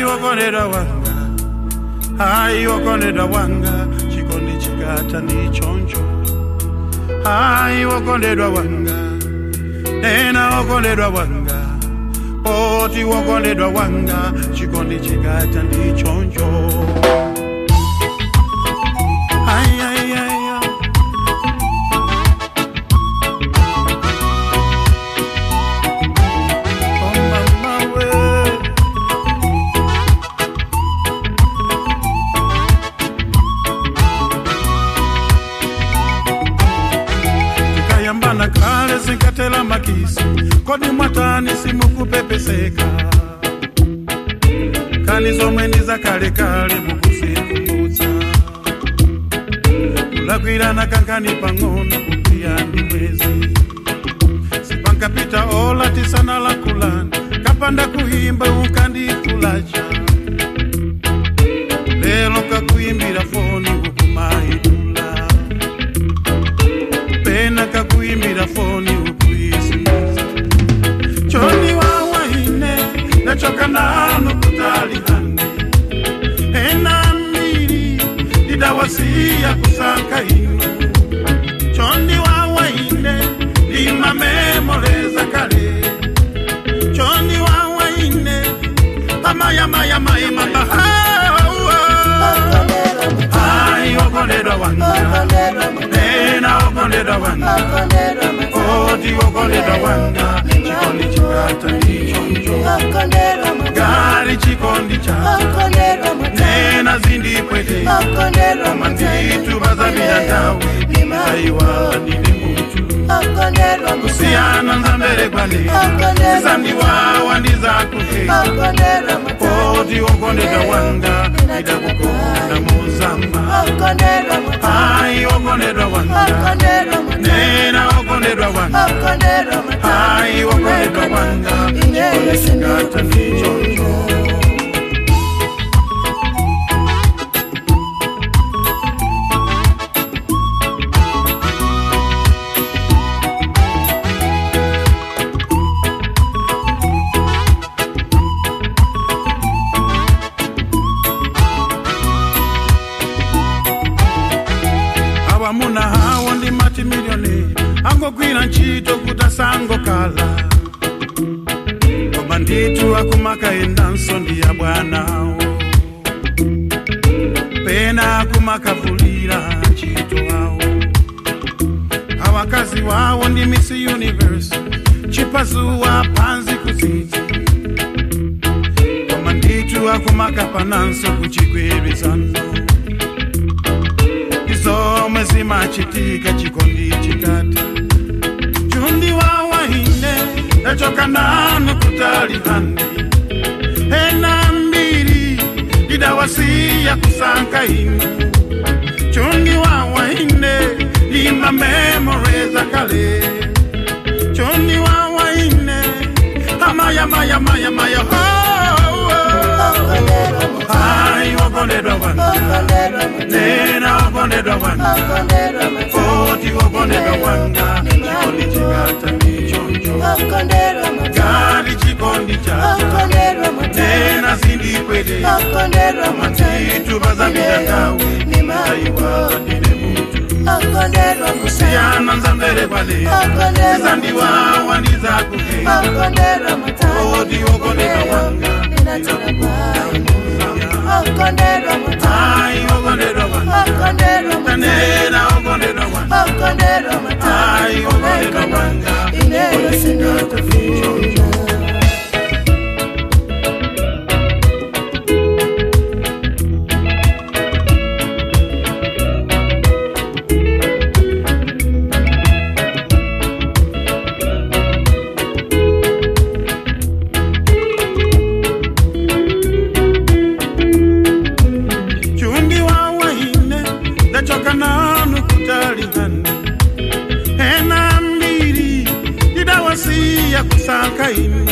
wokondedwa wanga hayi wokondedwa wanga chikondi chikata ndichoncho hayi wokondedwa wanga nena wokondedwa wanga poti wokondedwa wanga chikondi chikata ndichoncho Ay, ay, ay, ay. Oh, mama, we. tikayambana kale zinkatela makisi kodi mwatani simukupepeseka kani zomwe ndi zakalekale mukuzikumbutsa kulakwirana kankani pang'ono kupiyani mwezi sipankapita ola tisanalakulana kapanda kuimba ukandikulacha lelo kakuimbira foni ukumaidula pena kakuimbira foni ukuisimiza choni wawaine nachoka nano kutalihani ena mbili didawasiya kusaka ino choni wawaine limamemoleza kale choni wawaine amayamayamaimamba Ay, okondedwa wanga nena okondedwa wanga oti okondedwa wanga chikondi chikata ndichoncho gari chikondi chacha nena zindipwete koma nditu bazamira ndawe aiwa ndine mutu kusiyana nzambere kwale zizandiwawa ndizakuhe oti okondedwa wanga idakukonda muzamba ai okondedwa wanga nena okondedwa wanga ai okondedwa wanga chikondi chikata ndichoncho awamuna hawo ndi mati miliyoni angogwira ntchito kuti asangokhala koma ndithu akumakayendanso ndi ya bwanawo pena akumakavulira ntchito awo awakazi wawo ndi miss universe chipazuwa pansi kudzidzi koma ndithu akumakapananso kuchigwirizano izomwe zimachitika chikondi chikata chundi wawaine ndachoka nanu kutalihani ena mbiri didawasiya kusanka inu chundi wawaine lima memoreza kale chundi wawaine amayamayamayamayah ai okondedwa wanga nena okondedwa wanga koti okondedwa wanga chikondi chikata ndichoncho gari chikondi chacha nena zindikwete manditu bazambira ndawe aiwa ndine mutu kusiyana nzambere kwale zizandiwawa ndizakuhe koti okondedwa wanga ai okondedwa wanga nena okondedwa wanga ai okondedwa wanga chikondi chikata ndichoncho chundi wawaine ndachoka nanu kutalihani ena mbiri didawasiya kusaka inu